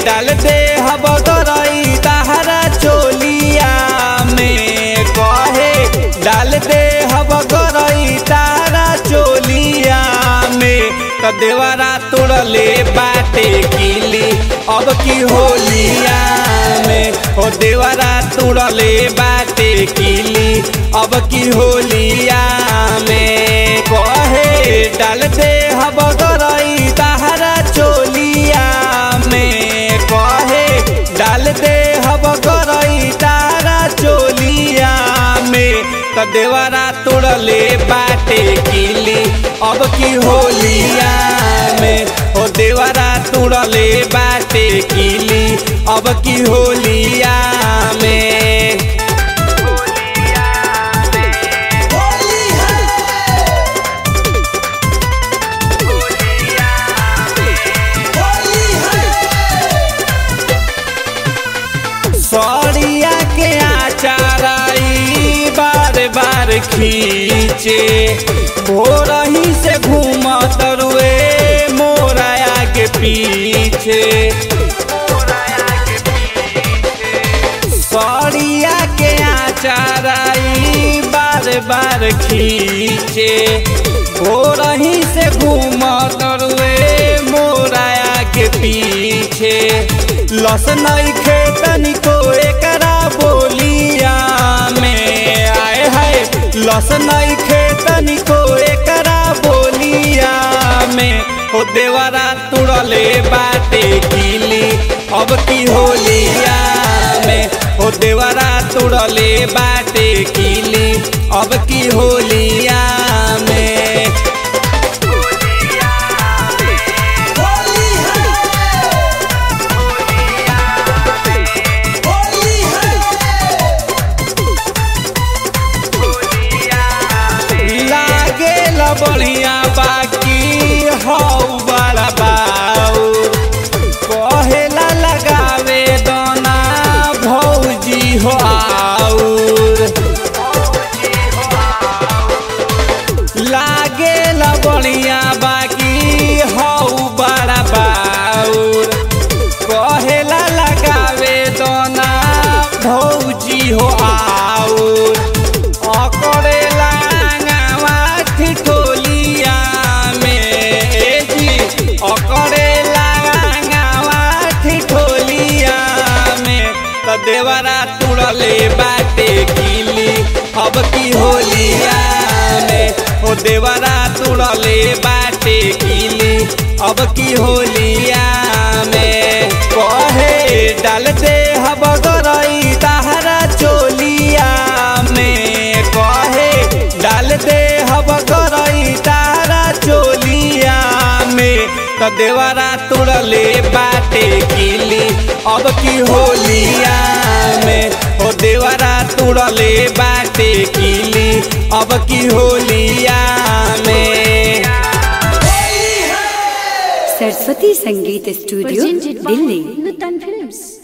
डाल दे हब गरई तहरा चोलिया में कहे डाल दे हब गरई तहरा चोलिया में त देवरा तोड़ले बाटे कीली अब की होलिया में हो देवरा तोड़ले बाटे कीली अब की होलिया में कहे डाल दे हब गरई तहरा चोलिया में कहे डाल दे हब गरई तारा चोलिया में त देवरा तोड़ले बाटे कीली अब की होलिया में हो देवरा तोड़ले बाटे कीली अब की होलिया में होली है होली है सौरिया के आचाराई बार बार खींचे भोरही से घूमत रुए मोराया के पीछे सौरिया के आचाराई बार बार खींचे भोरही से घूमत रुए मोराया के पीछे लस नहीं खेतनी को एकरा बोलिया में आए है लस नहीं खेतनी को एकरा बोलिया में हो देवरा तुड़ले बाटे कीली अब की होलिया में हो देवरा तुड़ले बाटे कीली अब की होलिया में होली है होली है लागे बढ़िया बाकी हौ बड़ा बाउर कहेला लगावे दोना भौजी हो आउर लागे बढ़िया बाकी हौ बड़ा बाउर कहेला लगावे दोना भौजी हो आउर अकड़ेला गावा ठिठोलिया में ए जी अकड़ेला गावा ठिठोलिया में त देवरा तुड़ले बाटे कीली अब की होलिया में हो देवरा तुड़ले बाटे कीली अब की होलिया में कहे डाल दे हब गरई तहरा चोलिया में कहे डाल दे हब गरई तारा चोलिया में त देवरा तुड़ले बाटे कीली अब की होलिया में हो देवरा तुड़ले बाटे कीली अब की होलिया में होली है Saraswati Sangeet studio presented by Delhi Nutan Films.